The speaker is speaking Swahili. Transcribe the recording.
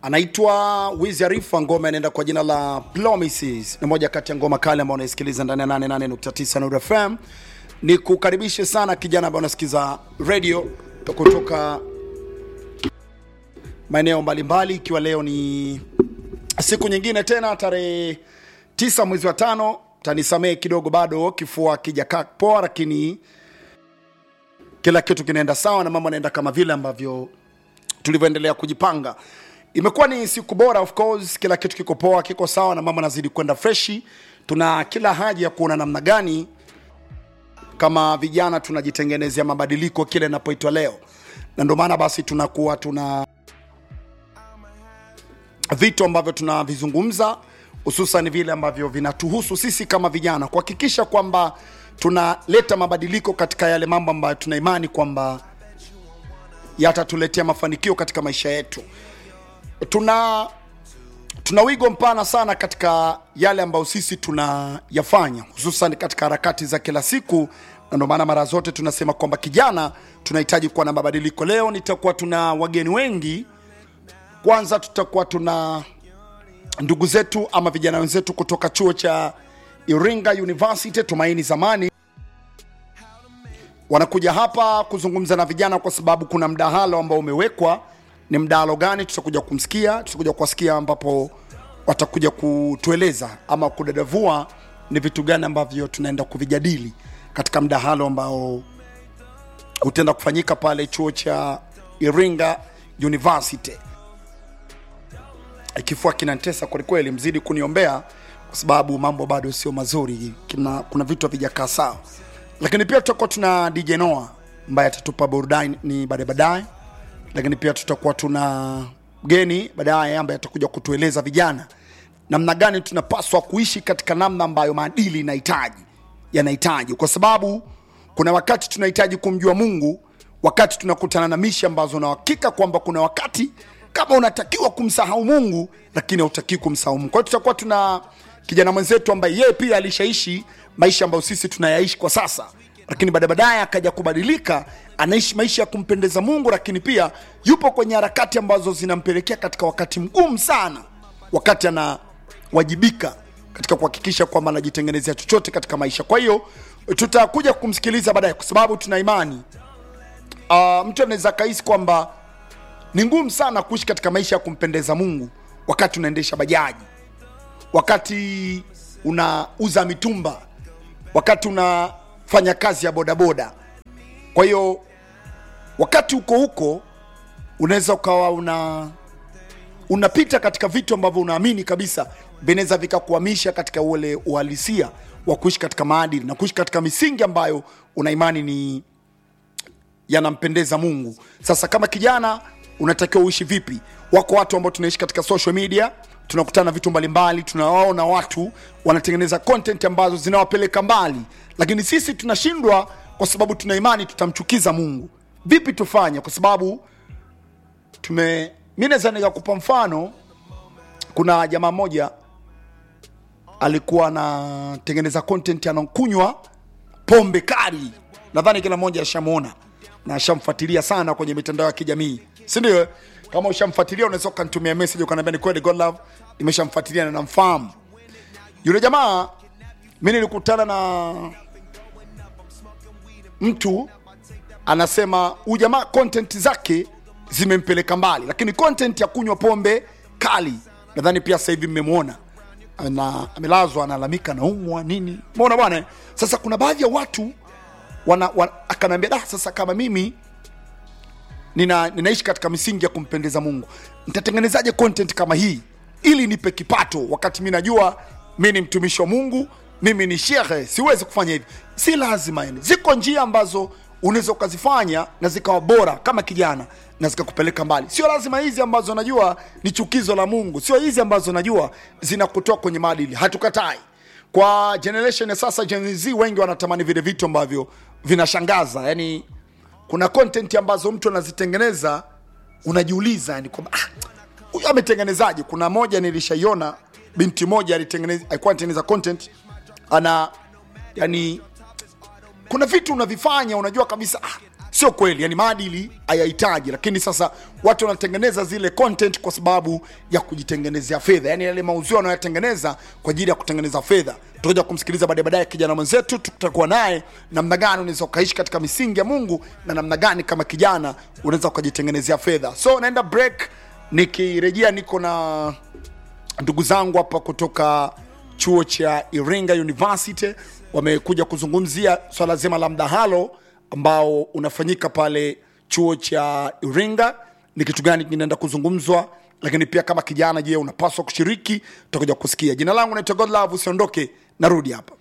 anaitwa Wiz Arifa, ngoma inaenda kwa jina la Promises. Ni moja kati ya ngoma kali ambayo unaisikiliza ndani ya 88.9 Nuru FM. Ni kukaribishe sana kijana ambaye unasikiza radio kutoka maeneo mbalimbali, ikiwa leo ni siku nyingine tena, tarehe tisa mwezi wa tano. Tanisamehe kidogo, bado kifua kijakaa poa, lakini kila kitu kinaenda sawa na mambo yanaenda kama vile ambavyo tulivyoendelea kujipanga. Imekuwa ni siku bora, of course, kila kitu kiko poa, kiko sawa na mambo yanazidi kwenda freshi. Tuna kila haja ya kuona namna gani kama vijana tunajitengenezea mabadiliko kile inapoitwa leo, na ndio maana basi tunakuwa tuna vitu ambavyo tunavizungumza hususan vile ambavyo vinatuhusu sisi kama vijana kuhakikisha kwamba tunaleta mabadiliko katika yale mambo ambayo tuna imani kwamba yatatuletea mafanikio katika maisha yetu. Tuna tuna wigo mpana sana katika yale ambayo sisi tunayafanya hususan katika harakati za kila siku, na ndio maana mara zote tunasema kwamba kijana, tunahitaji kuwa na mabadiliko. Leo nitakuwa tuna wageni wengi. Kwanza tutakuwa tuna ndugu zetu ama vijana wenzetu kutoka chuo cha Iringa University Tumaini Zamani wanakuja hapa kuzungumza na vijana kwa sababu kuna mdahalo ambao umewekwa. Ni mdahalo gani? Tutakuja kumsikia, tutakuja kuwasikia, ambapo watakuja kutueleza ama kudadavua ni vitu gani ambavyo tunaenda kuvijadili katika mdahalo ambao utaenda kufanyika pale chuo cha Iringa University. Kifua kinantesa kwelikweli, mzidi kuniombea kwa sababu mambo bado sio mazuri, kina, kuna vitu havijakaa sawa, lakini pia tutakuwa tuna DJ Noah ambaye atatupa burudani ni baadaye baadaye, lakini pia tutakuwa tuna mgeni baadaye ambaye atakuja kutueleza vijana namna gani tunapaswa kuishi katika namna ambayo maadili inahitaji yanahitaji, kwa sababu kuna wakati tunahitaji kumjua Mungu, wakati tunakutana na mishi ambazo na uhakika kwamba kuna wakati kama unatakiwa kumsahau Mungu, lakini hautakiwi kumsahau Mungu. Kwa hiyo tutakuwa tuna kijana mwenzetu ambaye yeye pia alishaishi maisha ambayo sisi tunayaishi kwa sasa, lakini baada baadaye akaja kubadilika, anaishi maisha ya kumpendeza Mungu, lakini pia yupo kwenye harakati ambazo zinampelekea katika wakati mgumu sana, wakati anawajibika katika kuhakikisha kwamba anajitengenezea chochote katika maisha. Kwa hiyo tutakuja kumsikiliza baadaye, kwa sababu tuna imani uh, mtu anaweza kahisi kwamba ni ngumu sana kuishi katika maisha ya kumpendeza Mungu wakati unaendesha bajaji, wakati unauza mitumba, wakati unafanya kazi ya bodaboda. Kwa hiyo wakati uko huko unaweza ukawa una unapita katika vitu ambavyo unaamini kabisa vinaweza vikakuhamisha katika ule uhalisia wa kuishi katika maadili na kuishi katika misingi ambayo una imani ni yanampendeza Mungu. Sasa kama kijana unatakiwa uishi vipi? Wako watu ambao tunaishi katika social media, tunakutana na vitu mbalimbali, tunawaona watu wanatengeneza content ambazo zinawapeleka mbali, lakini sisi tunashindwa kwa sababu tuna imani tutamchukiza Mungu. Vipi tufanye? Kwa sababu tume, mi naweza nikakupa mfano. Kuna jamaa mmoja alikuwa anatengeneza content, anakunywa pombe kali, nadhani kila mmoja ashamwona na ashamfuatilia sana kwenye mitandao ya kijamii si ndio? Kama ushamfuatilia unaweza ukanitumia message ukaniambia ni kweli God love nimeshamfuatilia na namfahamu yule jamaa. Mi nilikutana na mtu anasema huyu jamaa content zake zimempeleka mbali, lakini content ya kunywa pombe kali nadhani pia sasa hivi mmemwona na amelazwa, analalamika naumwa nini, umeona bwana. Sasa kuna baadhi ya watu wana, wana, akaniambia da, sasa kama mimi nina, ninaishi katika misingi ya kumpendeza Mungu, nitatengenezaje content kama hii ili nipe kipato, wakati mi najua mi ni mtumishi wa Mungu, mimi ni shehe, siwezi kufanya hivi. Si lazima yani, ziko njia ambazo unaweza ukazifanya na zikawa bora kama kijana na zikakupeleka mbali. Sio lazima hizi ambazo najua ni chukizo la Mungu, sio hizi ambazo najua zinakutoa kwenye maadili. Hatukatai kwa generation ya sasa, Gen Z wengi wanatamani vile vitu ambavyo vinashangaza yani kuna content ambazo mtu anazitengeneza unajiuliza yani kwamba ah, huyu ametengenezaje? Kuna moja nilishaiona, binti moja alitengeneza, alikuwa anatengeneza content ana yani, kuna vitu unavifanya unajua kabisa ah, sio kweli yani maadili hayahitaji lakini sasa watu wanatengeneza zile content kwa sababu ya kujitengenezea fedha yani yale mauzio wanayotengeneza kwa ajili ya kutengeneza fedha tutakuja kumsikiliza baadaye baadaye kijana mwenzetu tutakuwa naye namna gani unaweza ukaishi katika misingi ya mungu na namna gani kama kijana unaweza ukajitengenezea fedha so naenda break nikirejea niko na ndugu zangu hapa kutoka chuo cha Iringa University wamekuja kuzungumzia swala zima la mdahalo ambao unafanyika pale chuo cha Iringa. Ni kitu gani kinaenda kuzungumzwa, lakini pia kama kijana, je, unapaswa kushiriki? Tutakuja kusikia. Jina langu naitwa Godlove, usiondoke, narudi hapa.